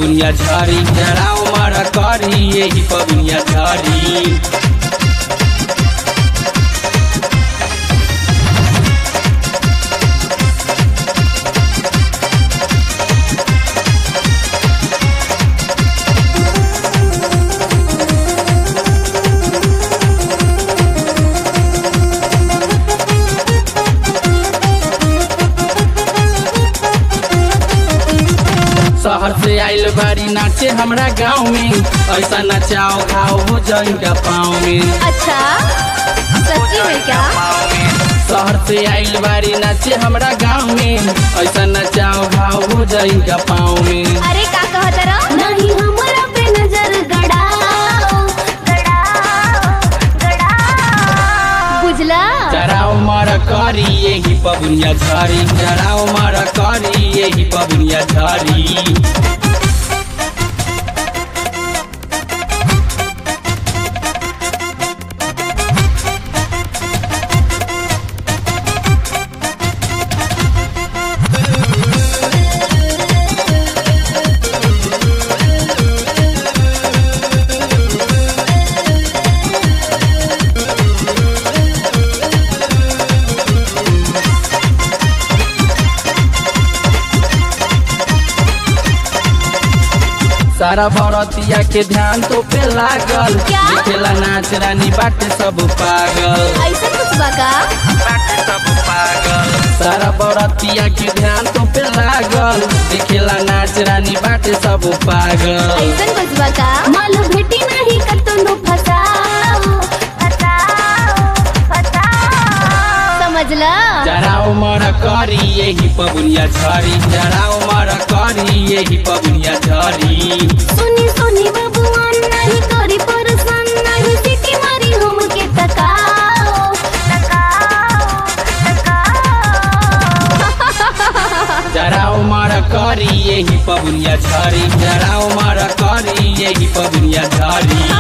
पबुनिया झरी जराओ मर करी यही पबुनिया झरी शहर से आइल बारी नाचे हमरा गाँव में ऐसा नचाओ घाव हो जाएगा पाँव में अच्छा सच्ची में क्या शहर से आइल बारी नाचे हमरा गाँव में ऐसा नचाओ घाव हो जाएगा पाँव में अरे का कहत रहो नहीं हमरा पे नजर गड़ाओ गड़ाओ गड़ाओ बुझला जराओ मर करी यही पबुनिया झरी जराओ मर करी यही पबुनिया झरी सारा भरतिया के ध्यान तो पे लागल क्या? देखेला नाच रानी बाटे सब पागल ऐसा कुछ बका बाटे सब पागल सारा बरतिया के ध्यान तो पे लागल देखेला नाच रानी बाटे सब पागल ऐसा कुछ बका माल भेटी नहीं कतनो फसाओ फसाओ फसाओ समझला जराओ मर करी यही पबुनिया झरी जराओ मर करी यही पबुनिया झरी सुनी सुनी बबुआन नहीं करी परेशान नहीं सिटी मारी हमके तकाओ तकाओ तकाओ जराओ मर करी यही पबुनिया झरी जराओ मर करी यही पबुनिया झरी